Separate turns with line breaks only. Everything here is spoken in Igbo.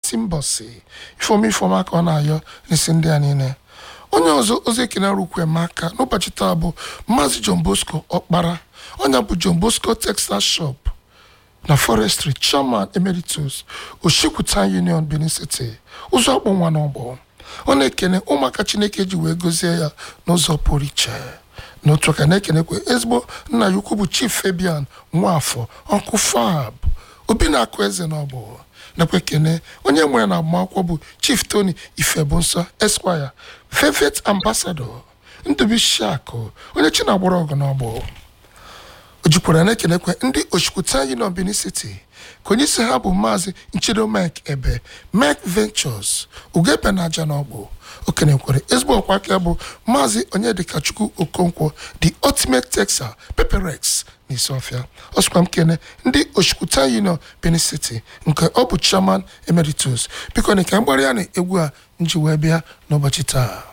isi mbọsi ifeoma ifeoma ka ọ na-ayọ n'isi ndị a niile onye ọzọ ozi ekene rukwe m aka n'ụbọchị taa bụ maazị john bosco ọkpara onye bụ john bosco textile shop na forestry chairman emeritus oshikwuta union benin city ụzọ akpụ nwa n'ọgbọ ọ na-ekene ụmụaka chineke ji wee gozie ya n'ụzọ pụrụ iche n'otu aka na-ekenekwe ezigbo nna ya ukwu bụ chief fabian nwafọ ọkụ fab obi na-akụ eze n'ọgbọ nakwa ekene onye nwere na agbamakwụkwọ bụ chief tony ifebunsọ esquire velvet ambassador ndubishiakụ onye chi na-agbara ọgụ n'ọgbọ o jikwara na-ekenekwe ndị oshikwuta union benin city ka onye isi ha bụ maazị nchedo mike ebe mike ventures ugebe na aja n'ọgbụ o kenekwere ezigbo ọkwa aka bụ maazị onyedikachukwu okonkwo the ultimate texas peperex na isiọfịa ọ sịkwa m kene ndị oshikwuta union benin city nke ọ bụ chairman emeritus biko na ka mgbara ya na egwu a nji wee bịa n'ụbọchị taa